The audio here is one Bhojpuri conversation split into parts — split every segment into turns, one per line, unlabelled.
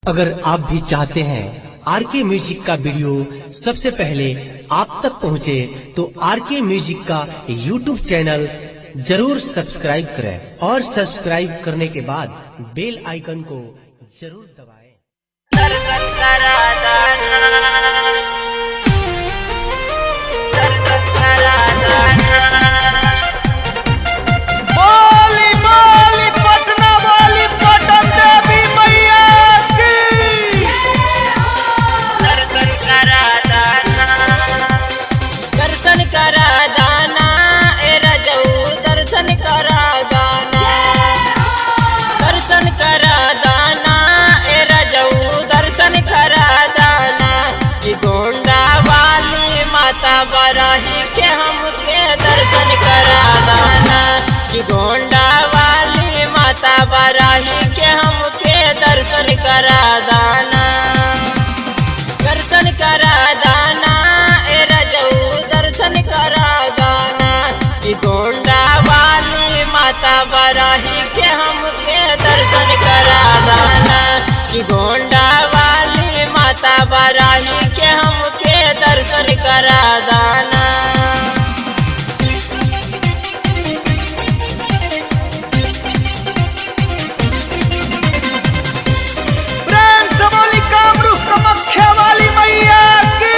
अगर आप भी चाहते हैं आर के म्यूजिक का वीडियो सबसे पहले आप तक पहुंचे, तो आर के म्यूजिक का यूट्यूब चैनल जरूर सब्सक्राइब करें और सब्सक्राइब करने के बाद बेल आइकन को जरूर दबाएं।
दर्शन करा दाना दर्शन करा दाना
बोली बोली पटना वाली पटन देवी मैया की
दर्शन करा दाना दर्शन करा दाना ए रजऊ दर्शन करा दाना दर्शन करा दाना ए रजऊ दर्शन करा दाना कि गोंडा वाली माता बराही के हमके दर्शन करा दाना कि गोंडा वाली माता बराही के हमके दर्शन करा दाना दर्शन करा दाना ए रजऊ दर्शन करा दाना कि गोंडा वाली माता बराही के हमके दर्शन करा दाना कि गोंडा वाली माता बराही के हमके दर्शन करा दाना
प्रेम से बोली कामरू कामाख्या वाली मैया की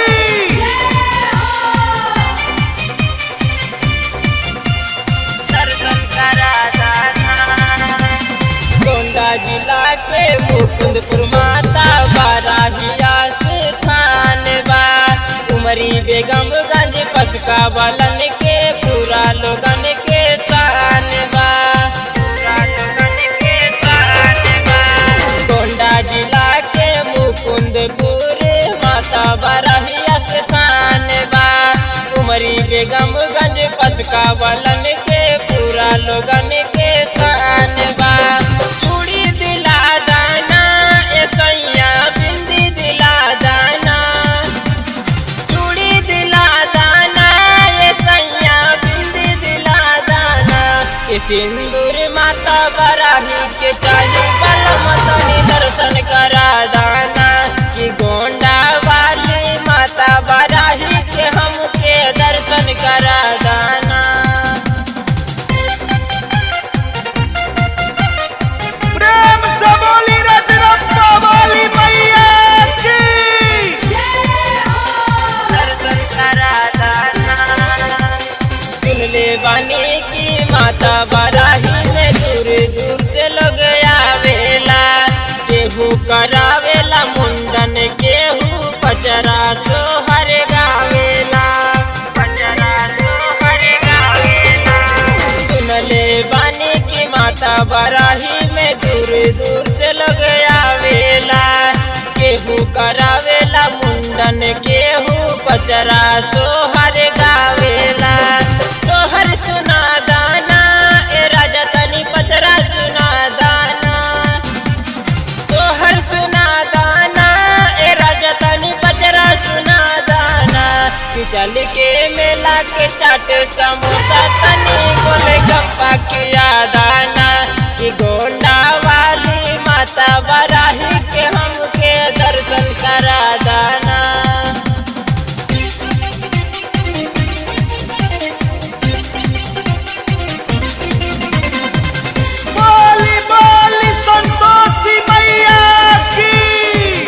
दर्शन करा दाना गोंडा जिला के मुकुंदपुर माता बाराहिया से थान बा उमरी बेगमगंज पसका बलन के पूरा लोगन के शान बा पूरा लोगन के शान बा गोंडा जिला के मुकुंदपुर माता बाराहिया से थान बा उमरी बेगमगंज पसका बलन के पूरा लोगन के शान बा चूड़ी दिला दाना ए सैया बिंदी दिला दाना चूड़ी दिला दाना ए सैया बिंदी दिला दाना के सिंदूर माता बराही के चाही बलम तनी दर्शन करा दाना कि गोंडा वाली माता बराही के हमके दर्शन करा दाना
प्रेम से बोली रजरप्पा वाली मैया की
दर्शन करा दाना सुन ले बानी की माता बराही में दूर दूर से लोग आवेला केहू करावेला मुंडन केहू पचरा तो हर गावेला पचरा तो हर गावेला सुन ले बानी की माता बराही में दूर दूर से लोग आवेला केहू करावेला मुंडन केहू पचरा सोहर गावेला सोहर सुना दाना ए राजा तनी पचरा सुना दाना सोहर सुना दाना ए राजा तनी पचरा सुना दाना कि चल के मेला के चाट समोसा तनी गोले गप्पा किया दाना कि गोंडा वाली माता बराही के हमके दर्शन करा दाना
बोली बोली संतोषी मैया की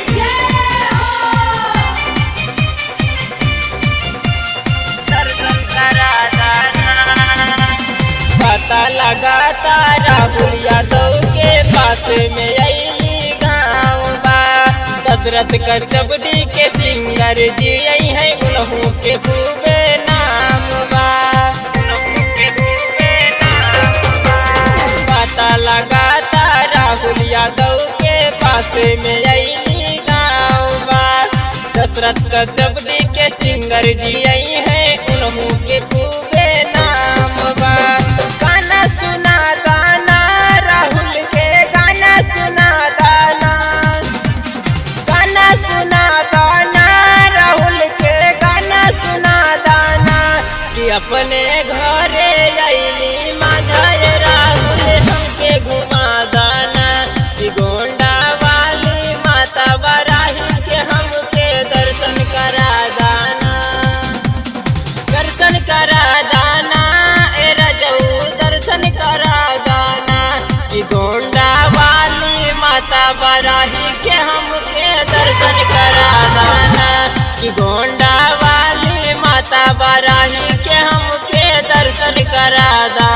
दर्शन करा दाना पता लगाता राहुल यादव के पास में अली गाँव बा दशरथ कश्यपडी के सिंगर जी यही है उन्हों के खूबे नाम बा उन्हों के खूबे नाम बा पता लगाता राहुल यादव के पास में अली गाँव बा दशरथ कश्यपडी के सिंगर जी यही है उन्हों के खूबे नाम बा गाना सुना गाना राहुल के गाना सुना गाना गाना सुना गाना राहुल के गाना सुना दाना कि अपने घरे अली माझा राहुल हमके घुमा दाना कि गोंडा वाली माता करा दाना ए रजऊ दर्शन करा दाना कि गोंडा वाली माता बराही के हमके दर्शन करा दाना कि गोंडा वाली माता बराही के हमके दर्शन करा दाना